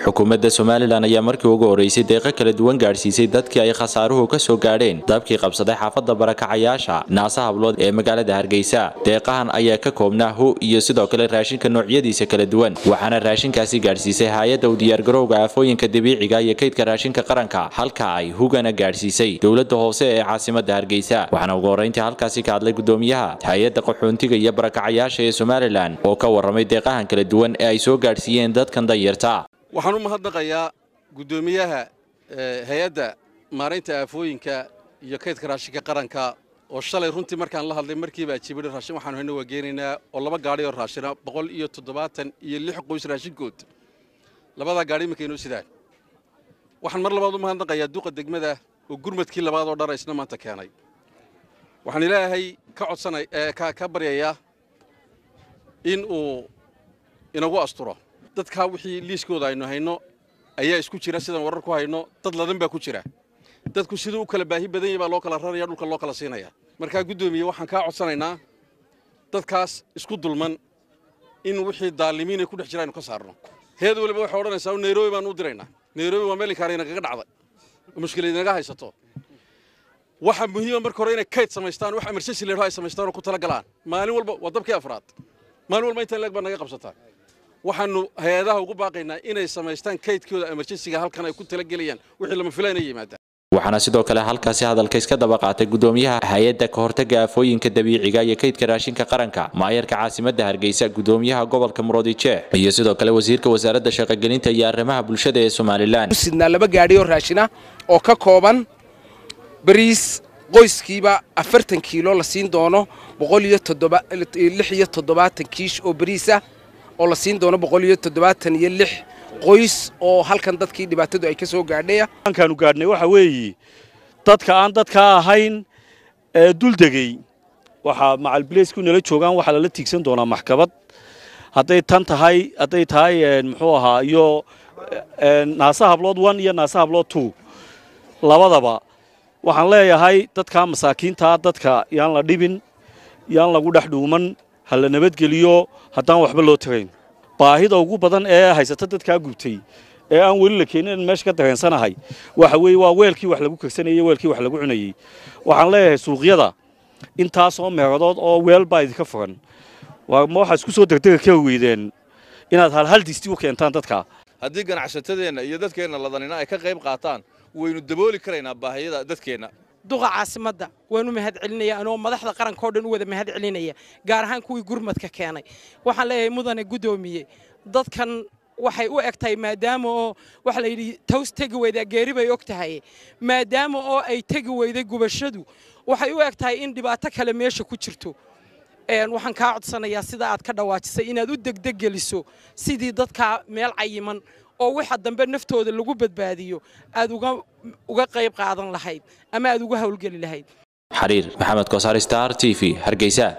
xukuumadda somalilan ayaa markii ugu horeysay deeqo kala duwan gaadhsiisay dadkii ay khasaaruhu ka soo gaadheen dabkii qabsaday xaafadda barakacayaasha naasa hablood ee magaalada hargeysa deeqahan ayaa ka koobnaa hu iyo sidoo kale raashinka noocyadiisa kala duwan waxaana raashinkaasi gaadhsiisay hay-adda u diyaargarowga aafooyinka dabiiciga iyo kaydka raashinka qaranka halka ay hugana gaadhsiisay dowladda hoose ee caasimadda hargeysa waxaana ugu horreyntii halkaasi ka hadlay gudoomiyaha hay-adda qaxoontiga iyo barakacayaasha ee somalilan oo ka warramay deeqahan kala duwan ee ay soo gaadhsiiyeen dadkan danyarta waxaan u mahadnaqayaa guddoomiyaha hay-adda maaraynta aafooyinka iyo kaydka raashinka qaranka oo shalay runtii markaan la hadlay markiibaa jibidhi raashin waxaanu hayna waa geenaynaa oo laba gaadhi oo raashina boqol iyo toddobaatan iyo lix qoys raashinkood labadaa gaadhi iminka inoo sidaan waxaan mar labaad u mahadnaqayaa duqa degmada oo gurmadkii labaad oo dhara isna maanta keenay waxaan ilaahay ka codsanay ka baryayaa in uu inagu asturo dadkaa wixii liiskooda aynu hayno ayaa isku jira sidaan warar ku hayno dad ladan baa ku jira dadku siduu u kala baahi badan yahy baa loo kala raraya dhulka loo kala siinaya markaa guddoomiye waxaan kaa codsanaynaa dadkaas isku dulman in wixii daalimiinay ku dhex jira aynu ka saarno heed waliba waxay odhanaysaa nairobi baan u diraynaa nairobi waa meel inkaana inagaga dhacday oo mushkilad inaga haysato waxaa muhiima marka hore inay kayd samaystaan wax emergency leedho ay samaystaan oo ku tala galaan maalin walba waa dabkii afraad maalin walba intaan leeg baa naga qabsataa waxaanu hay-adaha ugu baaqaynaa inay samaystaan kaydkooda emerjensiga halkan ay ku talagelayaan wixii lama filaan ay yimaadaan waxaana sidoo kale halkaasi hadalka iska daba qaatay gudoomiyaha hay-adda ka hortagga aafooyinka dabiiciga iyo kaydka raashinka qaranka maayarka caasimadda hargeysa gudoomiyaha gobolka muroodijeex iyo sidoo kale wasiirka wasaaradda shaqogelinta iyo arrimaha bulshada ee somalilan sidnaa laba gaadhi oo raashina oo ka kooban bariis qoyskiiba afartan kiilo la siin doono boqol iyo lix iyo toddobaatan kiish oo bariisa oo la siin doono boqol iyo toddobaatan iyo lix qoys oo halkan dadkii dhibaatadu ay ka soo gaadhaya halkaanu gaadhnay waxa weeye dadka aan dadkaa ahayn ee duldegey waxaa macalbileysku nala joogaan waxaa lala tiigsan doonaa maxkamad hadday tan tahay hadday tahay muxuu ahaa iyo naasa hablood one iyo naasa hablood two labadaba waxaan leeyahay dadkaa masaakiintaa dadka yaan la dhibin yaan lagu dhex dhuuman ha la nabadgeliyo haddaan waxba loo tagayn baahida ugu badan ee haysata dadkaa gubtay ee aan weli la keenin in meesha ka dareensanahay waxa weeye waa weelkii wax lagu kegsanayey weelkii wax lagu cunayey waxaan leeyahay suuqyada intaasoo meeradood oo weel baa idinka furan ma waxaa isku soo degdega ka weydeen inaad halhal disti u keentaan dadka haddii ganacsatadeenna iyo dadkeenna ladanina ay ka qayb qaataan waynu dabooli karaynaa baahiyada dadkeenna duqa caasimadda waanu mahad celinaya anoo madaxda qarankao dhan u wada mahad celinaya gaar ahaan kuwii gurmadka keenay waxaan leeyahay mudane guddoomiye dadkan waxay u eg tahay maadaama oo waxa la yidhi taws tegi weydaa geeri bay og tahay maadaama oo ay tegi weyday gubashadu waxay u eg tahay in dhibaato kale meesha ku jirto waxaan kaa codsanayaa sida aad ka dhawaajisay inaad u degdeg geliso sidii dadkaa meel cayiman oo waxa dambe naftooda lagu badbaadiyo aad uga qayb qaadan lahayd ama aad uga hawlgeli lahayd xariir maxamed kosaar star t v hargeysa